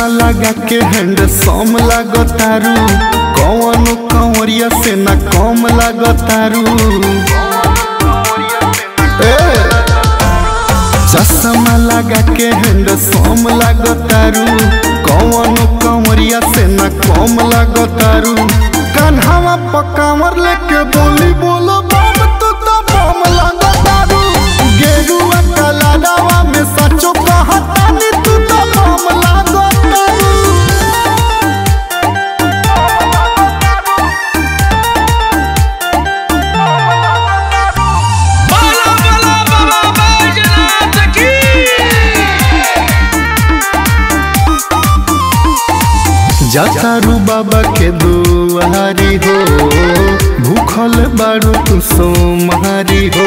चश्मा लगा के हैंड सम लागतारू कौन कंवरिया से ना कम लागतारू ए चश्मा लगा के हैंड सम लागतारू कौन कंवरिया से ना कम लागतारू कान्हावा पकावर लेके बोली बोलो बम तू तो बम लागतारू गेरुआ कलाडावा में सचो कहतानी तू तो बम लागतारू बोला बोला बाबा बैजनाथ की जातारू बाबा के दुआरी हो भूखल बारू तू सोमारी हो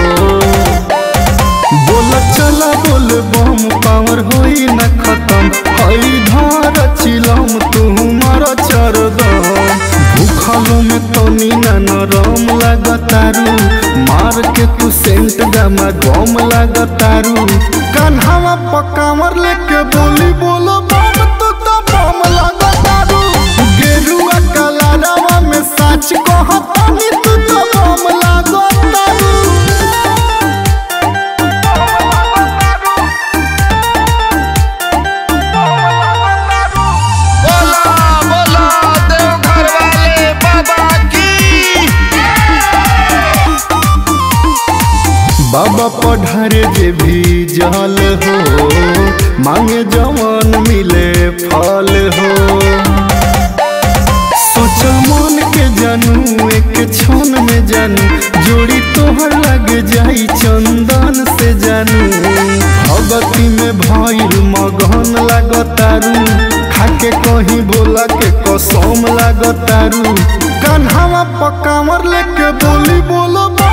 बोल चला बोल बम पावर होई न खत्म हई धार चिलम तू मर चरदम भूखल में तनी न नरम लागतारू मार के तू सेंट गमा गम लागतारू कान्हावा पकावर लेके बोली बोलो बम तू तो बम लागतारू गेरुआ कलारावा में सच कहतानी तू तो बम लागतारू बोला बोला देवघर वाले बाबा की बाबा पढ़ारे जे भी जल हो मांगे जवान मिले फल हो सोच मन के जानू एक क्षण में जानू जोड़ी तोहर लग जाई चंदन से जानू भगती में भइल मगन लागतारू खाके कहीं बोला के कसम लागतारू कान्हावा पकावर लेके बोली बोलो